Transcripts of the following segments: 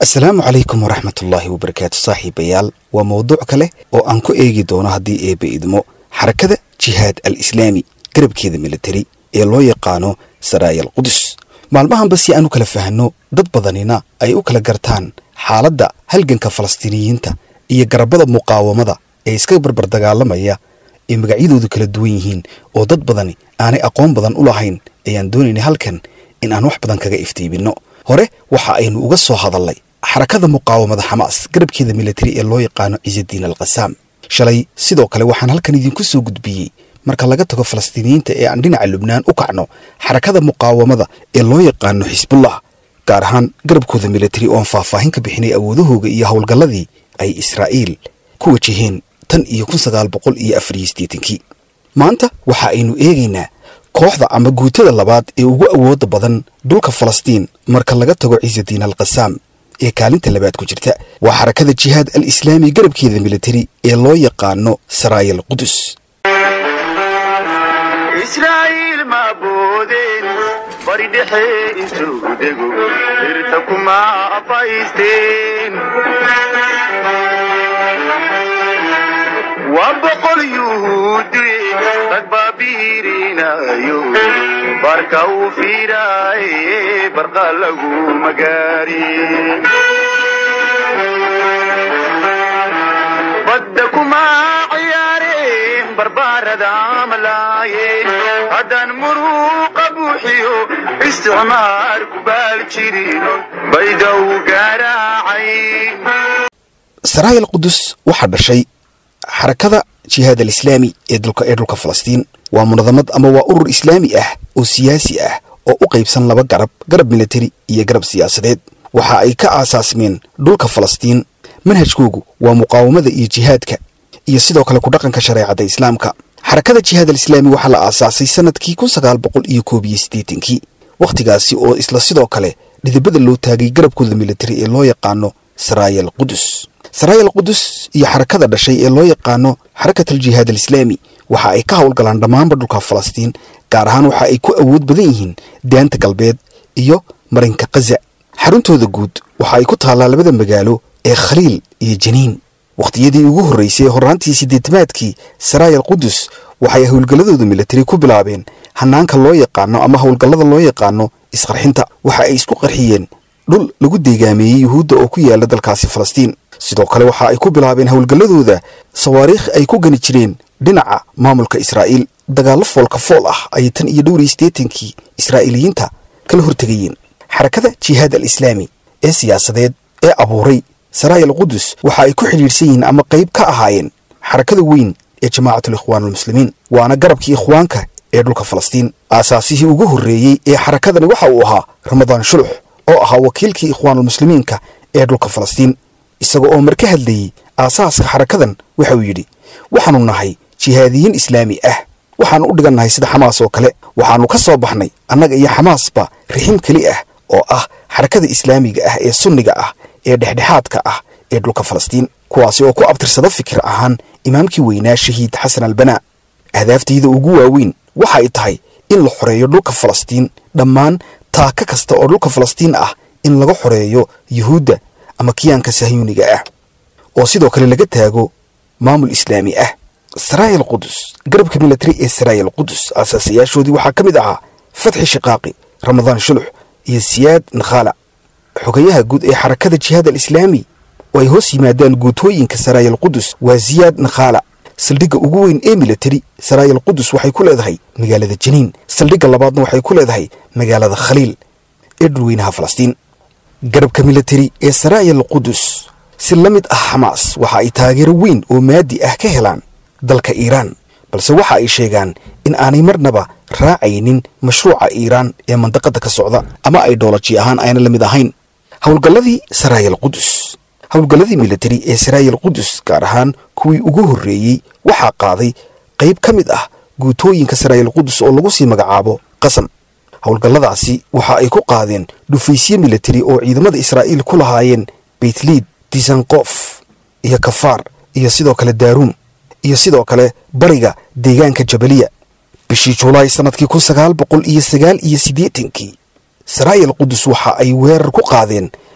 asalaamu calaykum waraxmatullaahi wabarakaatu saaxiibayaal waa mowduuc kale oo aan ku eegi doono haddii eebbe idmo xarakada jihaad al islaami garabkeeda militari ee loo yaqaano saraaya al qudus maalmahanba si aan u kala fahanno dad badanina ay u kala gartaan xaaladda halganka falastiiniyiinta iyo garabada muqaawamada ee iska barbar dagaalamaya ee magacyadoodu kala duwan yihiin oo dad badani aanay aqoon badan u lahayn ayaan doonaynay halkan in aan wax badan kaga iftiibinno hore waxa aynu uga soo hadalnay xarakada muqaawamada xamaas garabkeeda militari ee loo yaqaano ciisadiin al qasaam shalay sidoo kale waxaan halkan idinku soo gudbiyey marka laga tago falastiiniyiinta ee aan dhinaca lubnaan u kacno xarakada muqaawamada ee loo yaqaano xisbullah gaar ahaan garabkooda militari ooan faahfaahin ka bixinay awoodahooga iyo howlgalladii ay israa'iil ku wajaheen tan iyo kun sagaal boqol iyo afar iyo siddeetankii maanta waxa aynu eegaynaa kooxda ama guutada labaad ee ugu awoodda badan dhulka falastiin marka laga tago ciisadiin al qasaam ee kaalinta labaad ku jirta waa xarakada jihaad al islaami garabkeeda militari ee loo yaqaano saraaya al qudus israa'iil ma boodeen bari dhexe intuu dego dhirta kuma afaysteen waa boqol yuhuudi rag baabiirinayo barka uu fiiraaye barqa lagu magaarin badda kuma ciyaareen barbaarada malaayeen haddaan muruuqa buuxiyo isticmaar ku baal jirin baydow gaaraacayn saraaya al qudus waxaa dhashay xarakada jihaad al islaami ee dulka ee dhulka falastiin waa munadamad ama waa urur islaami ah oo siyaasi ah oo u qaybsan laba garab garab militari iyo garab siyaasadeed waxa ay ka aasaasmeen dhulka falastiin manhajkoogu waa muqaawamada iyo jihaadka iyo sidoo kale ku dhaqanka shareecadda islaamka xarakada jihaad al islaami waxaa la aasaasay sannadkii kun sagaal boqol iyo koob iyo siddeetankii wakhtigaasi oo isla sidoo kale dhidibada loo taagay garabkooda militari ee loo yaqaano saraaya al qudus saraaya al qudus iyo xarakada dhashay ee loo yaqaano xarakat al jihaad al islaami waxa ay ka howlgalaan dhammaanba dhulka falastiin gaar ahaan waxa ay ku awood badan yihiin daanta galbeed iyo marinka kaza xaruntooda guud waxa ay ku taallaa labada magaalo ee khaliil iyo janiin wakhtiyadii ugu horraysay horraantii siddeetamaadkii saraaya al qudus waxay howlgalladooda militari ku bilaabeen hanaanka loo yaqaano ama howlgallada loo yaqaano isqarxinta waxa ay isku qarxiyeen dhul lagu deegaameeyey yuhuudda oo ku yaala dalkaasi falastiin sidoo kale waxa ay ku bilaabeen howlgalladooda sawaariikh ay ku gani jireen dhinaca maamulka israa'iil dagaallo foolka fool ah ayay tan iyo dhowr iyo siddeetankii israa'iiliyiinta kala hortegayeen xarakada jihaad al islaami ee siyaasadeed ee abuuray saraaya al qudus waxa ay ku xidhiidhsan yihiin ama qayb ka ahaayeen xarakada weyn ee jamaacatul ikhwaan almuslimiin waana garabkii ikhwaanka ee dhulka falastiin aasaasihii ugu horreeyey ee xarakadani waxa uu ahaa ramadaan shulux oo ahaa wakiilkii ikhwaanulmuslimiinka ee dhulka falastiin isaga oo mar ka hadlayey aasaaska xarakadan waxa uu yidhi waxaannu nahay jihaadiyiin islaami ah waxaannu u dhigannahay sida xamaas oo kale waxaannu ka soo baxnay annaga iyo xamaasba rixim keli ah oo ah xarakada islaamiga ah ee sunniga ah ee dhexdhexaadka ah ee dhulka falastiin kuwaasi oo ku abtirsada fikir ahaan imaamkii weynaa shahiid xasan albanaa ahdaaftayda ugu waaweyn waxa ay tahay in la xoreeyo dhulka falastiin dhammaan taaka kasta oo dhulka falastiin ah in laga xoreeyo yuhuudda ama kiyaanka sahyuuniga ah oo sidoo kale laga taago maamul islaami ah saraaya al qudus garabka militari ee saraaya al qudus aasaasayaashoodii waxaa ka mid ahaa fatxi shiqaaqi ramadaan shulux iyo siyaad nakhala xogayaha guud ee xarakada jihaad al islaami oo ay hoos yimaadaan guutooyinka saraaya al qudus waa siyaad nakhala saldhigga ugu weyn ee militari saraaya al qudus waxay ku leedahay magaalada janiin saldhigga labaadna waxay ku leedahay magaalada khaliil ee dhulweynaha falastiin garabka militari ee saraaya al qudus si la mid ah xamaas waxa ay taageero weyn oo maadi ah ka helaan dalka iiraan balse waxa ay sheegaan in aanay marnaba raacaynin mashruuca iiraan ee mandaqadda ka socda ama ay dhoolaji ahaan ayna la mid ahayn howlgalladii saraaya al qudus howlgalladii militari ee saraaya al qudus gaar ahaan kuwii ugu horreeyey waxaa qaaday qayb ka mid ah guutooyinka saraaya al qudus oo lagu sii magacaabo qasam howlgalladaasi waxa ay ku qaadeen dhufaysye militari oo ciidamada israa'iil ku lahaayeen beytliid disankof iyo kafaar iyo sidoo kale daaruum iyo sidoo kale bariga deegaanka jabaliya bishii julaay sannadkii kun sagaal boqol iyo sagaal iyo siddeetankii saraayal qudus waxa ay weerar ku qaadeen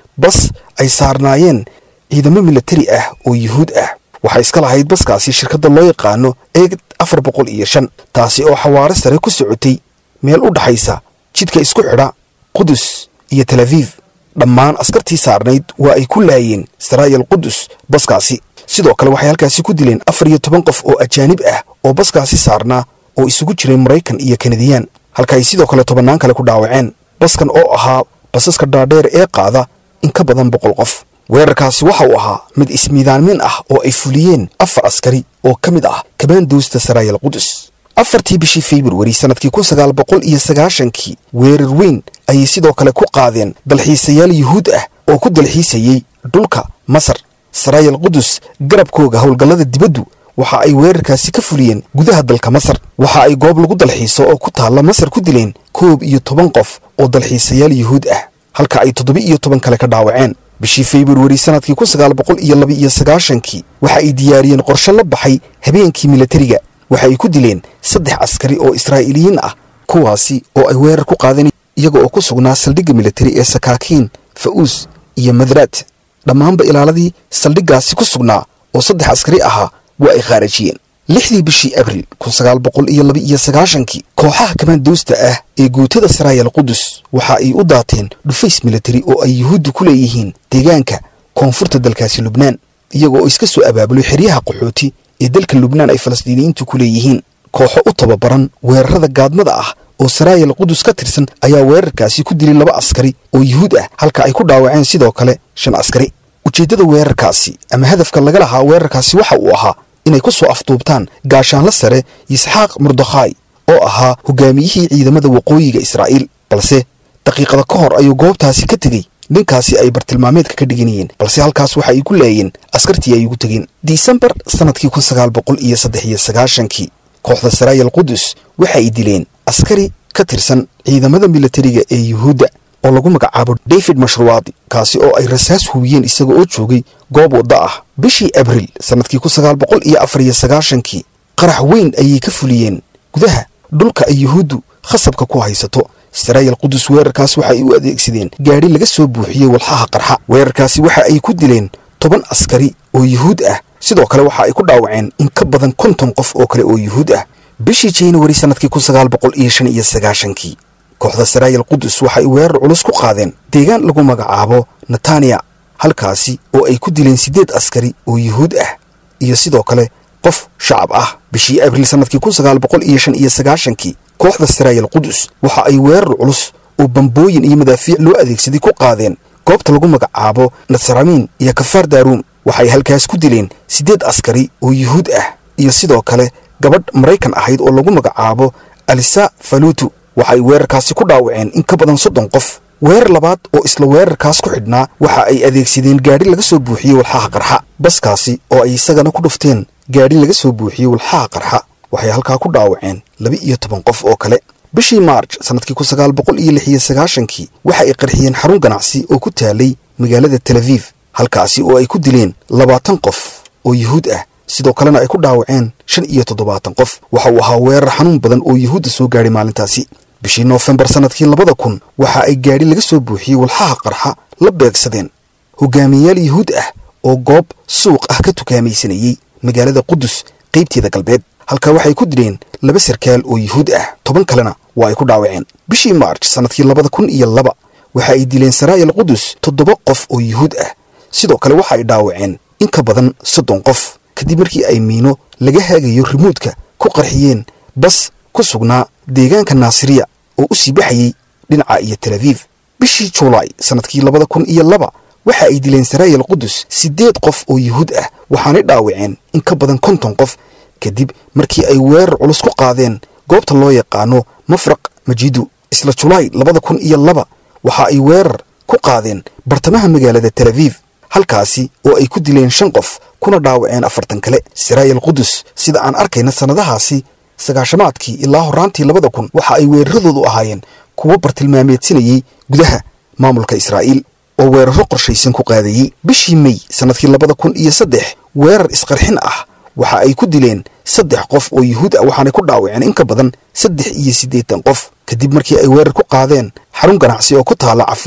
bas ay saarnaayeen ciidamo milatari ah oo yuhuud ah waxaa iska lahayd baskaasi shirkadda loo yaqaano eeg afar boqol iyo shan taasi oo xawaare sare ku socotay meel u dhaxaysa jidka isku xidha qudus iyo tel aviif dhammaan askartii saarnayd waa ay ku laayeen saraayal qudus baskaasi sidoo kale waxay halkaasi ku dileen afar iyo toban qof oo ajaanib ah oo baskaasi saarnaa oo isugu jiray maraykan iyo kanadiyaan halka ay sidoo kale tobannaan kale ku dhaawaceen baskan oo ahaa basaska dhaadheer ee qaada in ka badan boqol qof weerarkaasi waxa uu ahaa mid ismiidaanmin ah oo ay fuliyeen afar askari oo ka mid ah kabaanduusta saraayal qudus afartii bishii februari sannadkii kun sagaal boqol iyo sagaashankii weerar weyn ayay sidoo kale ku qaadeen dalxiisayaal yuhuud ah oo ku dalxiisayey dhulka masar saraayal qudus garabkooga howlgallada dibaddu waxa ay weerarkaasi ka fuliyeen gudaha dalka masar waxa ay goob lagu dalxiiso oo ku taalla masar ku dileen koob iyo toban qof oo dalxiisayaal yuhuud ah halka ay toddoba iyo toban kale ka dhaawaceen bishii februari sannadkii kun sagaal boqol iyo laba iyo sagaashankii waxa ay diyaariyeen qorshe la baxay habeenkii milatariga waxa ay ku dileen saddex askari oo israa'iiliyiin ah kuwaasi oo ay weerar ku qaadeen iyaga oo ku sugnaa saldhigga militari ee sakaakiin fa'uus iyo madraad dhammaanba ilaaladii saldhiggaasi ku sugnaa oo saddex askari ahaa waa ay khaarajiyeen lixdii bishii abril kun sagaal boqol iyo laba iyo sagaashankii kooxaha kamaanduusta ah ee guutada saraayal qudus waxa ay u daateen dhufays militari oo ay yuhuuddu ku leeyihiin deegaanka koonfurta dalkaasi lubnaan iyaga oo iska soo abaabuloy xeryaha qaxooti ee dalka lubnaan ay falastiiniyiintu ku leeyihiin kooxo u tababaran weerarada gaadmada ah oo saraayal qudus ka tirsan ayaa weerarkaasi ku dilay laba askari oo yuhuud ah halka ay ku dhaawaceen sidoo kale shan askari ujeeddada weerarkaasi ama hadafka laga lahaa weerarkaasi waxa uu ahaa inay ku soo afduubtaan gaashaanla sare yisxaaq murdakhaay oo ahaa hogaamiyihii ciidamada waqooyiga israa'iil balse daqiiqada ka hor ayuu goobtaasi ka tegey ninkaasi ay bartilmaameedka ka dhiganayeen balse halkaas waxa ay ku laayeen askartii ay ugu tegeen disembar sannadkii kun sagaal boqol iyo saddex iyo sagaashankii kooxda saraayal qudus waxa ay dileen askari ka tirsan ciidamada militariga ee yuhuudda oo lagu magacaabo david mashruwaadi kaasi oo ay rasaas hubiyeen isaga oo joogay goob wadda ah bishii abril sannadkii kun sagaal boqol iyo afar iyo sagaashankii qarax weyn ayay ka fuliyeen gudaha dhulka ay yuhuuddu khasabka ku haysato saraayal qudus weerarkaas waxa ay u adeegsadeen gaadhi laga soo buuxiyey walxaha qarxa weerarkaasi waxa ay ku dileen toban askari oo yuhuud ah sidoo kale waxa ay ku dhaawaceen in ka badan konton qof oo kale oo yuhuud ah bishii januari sannadkii kun sagaal boqol iyo shan iyo sagaashankii kooxda saraayal qudus waxa ay weerar culus ku qaadeen deegaan lagu magacaabo netaniya halkaasi oo ay ku dileen siddeed askari oo yuhuud ah iyo sidoo kale qof shacab ah bishii abril sannadkii kun sagaal boqol iyo shan iyo sagaashankii kooxda saraayal qudus waxa ay weerar culus oo bambooyin iyo madaafiic loo adeegsaday ku qaadeen goobta lagu magacaabo nasramiin iyo kafaar daaruum waxay halkaas ku dileen siddeed askari oo yuhuud ah iyo sidoo kale gabadh maraykan ahayd oo lagu magacaabo alisa faluutu waxay weerarkaasi ku dhaawaceen in ka badan soddon qof weerar labaad oo isla weerarkaas ku xidhnaa waxa ay adeegsadeen gaadhi laga soo buuxiyey walxaha qarxa baskaasi oo ay isagana ku dhufteen gaadhi laga soo buuxiyey walxaha qarxa waxay halkaa ku dhaawaceen laba iyo toban qof oo kale bishii maarj sannadkii kun sagaal boqol iyo lix iyo sagaashankii waxa ay qarxiyeen xarun ganacsi oo ku taalay magaalada tel aviif halkaasi oo ay ku dileen labaatan qof oo yuhuud ah sidoo kalena ay ku dhaawaceen shan iyo toddobaatan qof waxa uu ahaa weerar xanuun badan oo yuhuudda soo gaadhay maalintaasi bishii noofembar sannadkii labada kun waxa ay gaadhi laga soo buuxiyey walxaha qarxa la beegsadeen hogaamiyayaal yuhuud ah oo goob suuq ah ka tukaamaysanayey magaalada qudus qaybteeda galbeed halkaa waxay ku dileen laba sarkaal oo yuhuud ah toban kalena waa ay ku dhaawaceen bishii maarj sannadkii labada kun iyo laba waxa ay dileen saraayal qudus toddoba qof oo yuhuud ah sidoo kale waxa ay dhaawaceen in ka badan soddon qof kadib markii ay miino laga haagayo rimuudka ku qarxiyeen bas ku sugnaa deegaanka naasiriya oo u sii baxayey dhinaca iyo tel aviif bishii juulaay sannadkii labada kun iyo laba waxa ay dileen saraayal qudus siddeed qof oo yuhuud ah waxaanay dhaawaceen in ka badan konton qof kadib markii ay weerar culus ku qaadeen goobta loo yaqaano mafraq majidu isla julaay labada kun iyo laba waxa ay weerar ku qaadeen bartamaha magaalada tel aviif halkaasi oo ay ku dileen shan qof kuna dhaawaceen afartan kale saraayal qudus sida aan arkayna sannadahaasi sagaashamaadkii ilaa horraantii labada kun waxa ay weeraradoodu ahaayeen kuwo bartilmaameedsanayey gudaha maamulka israa'iil oo weeraro qorshaysan ku qaadayey bishii mey sannadkii labada kun iyo saddex weerar isqarxin ah waxa ay ku dileen saddex qof oo yuhuud ah waxaanay ku dhaawaceen in ka badan saddex iyo siddeetan qof kadib markii ay weerar ku qaadeen xarun ganacsi oo ku taalla cafuula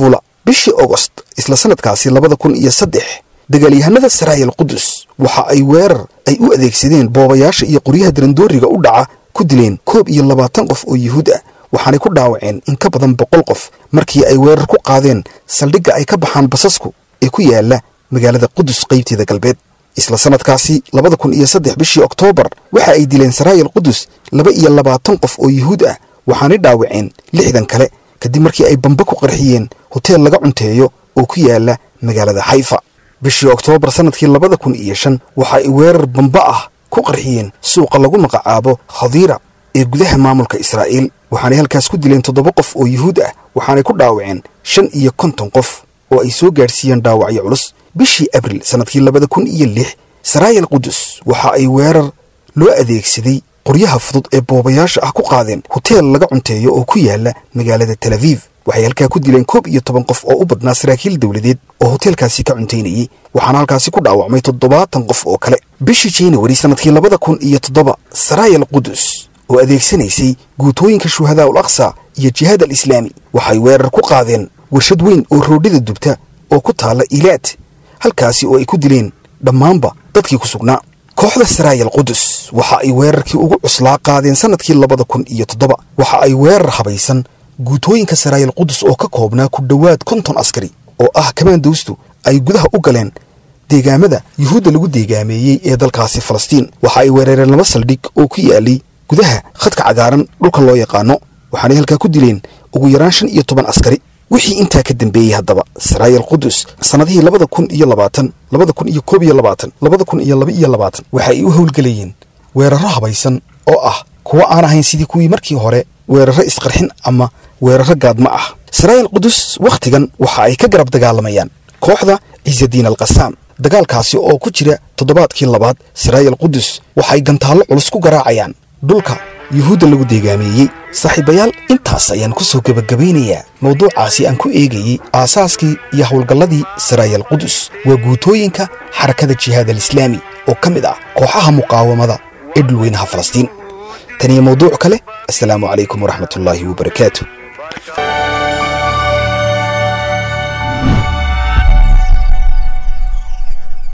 bishii ogost isla sanadkaasi labada kun iyo saddex dagaalyahanada saraayal qudus waxa ay weerar ay u adeegsadeen boobayaasha iyo qoryaha darandooriga u dhaca ku dileen koob iyo labaatan qof oo yuhuud ah waxaanay ku dhaawaceen in ka badan boqol qof markii ay weerar ku qaadeen saldhigga ay ka baxaan basasku ee ku yaala magaalada qudus qaybteeda galbeed isla sanadkaasi labada kun iyo saddex bishii oktoobar waxa ay dileen saraayal qudus laba iyo labaatan qof oo yuhuud ah waxaanay dhaawaceen lixdan kale kadib markii ay bamba ku qarxiyeen hoteel laga cunteeyo oo ku yaala magaalada xayfa bishii oktoobar sannadkii labada kun iyo shan waxa ay weerar bamba ah ku qarxiyeen suuqa lagu magacaabo khadiira ee gudaha maamulka israa'iil waxaanay halkaas ku dileen toddoba qof oo yuhuud ah waxaanay ku dhaawaceen shan iyo konton qof oo ay soo gaadhsiiyeen dhaawacyo culus bishii abril sannadkii labada kun iyo lix saraayal qudus waxa ay weerar loo adeegsaday qoryaha fudud ee boobayaasha ah ku qaadeen hoteel laga cunteeyo oo ku yaala magaalada tel aviv waxay halkaa ku dileen koob iyo toban qof oo u badnaa saraakiil dowladeed oo hoteelkaasi ka cuntaynayey waxaana halkaasi ku dhaawacmay toddobaatan qof oo kale bishii januari sannadkii labada kun iyo toddoba saraayal qudus oo adeegsanaysay guutooyinka shuhadaa ul aqsa iyo jihaad al islaami waxay weerar ku qaadeen warshad weyn oo roodhida dubta oo ku taalla ilaad halkaasi oo ay ku dileen dhammaanba dadkii ku sugnaa kooxda saraayal qudus waxa ay weerarkii ugu cuslaa qaadeen sannadkii labada kun iyo toddoba waxa ay weerar habaysan guutooyinka saraayal qudus oo ka koobnaa ku dhowaad konton askari oo ah kamaandowstu ay gudaha u galeen deegaamada yuhuudda lagu deegaameeyey ee dalkaasi falastiin waxa ay weerareen laba saldhig oo ku yaalay gudaha khadka cagaaran dhulka loo yaqaano waxaanay halkaa ku dileen ugu yaraan shan iyo toban askari wixii intaa ka dambeeyey haddaba saraayal qudus sannadihii labada kun iyo labaatan labada kun iyo koob iyo labaatan labada kun iyo laba iyo labaatan waxa ay u howlgelayeen weerarro habaysan oo ah kuwo aan ahayn sidii kuwii markii hore weerarro isqarxin ama weerarro gaadma ah saraayal qudus wakhtigan waxa ay ka garab dagaalamayaan kooxda ciisadiin al qasaam dagaalkaasi oo ku jira toddobaadkii labaad saraayal qudus waxay gantaallo culus ku garaacayaan dhulka yuhuudda lagu deegaameeyey saaxiibayaal intaas ayaan ku soo gebagabaynayaa mawduucaasi aan ku eegayey aasaaskii iyo howlgalladii saraayal qudus waa guutooyinka xarakada jihaad al islaami oo ka mid ah kooxaha muqaawamada ee dhulweynaha falastiin taniyo mawduuc kale assalaamu calaykum waraxmatullaahi wabarakaatu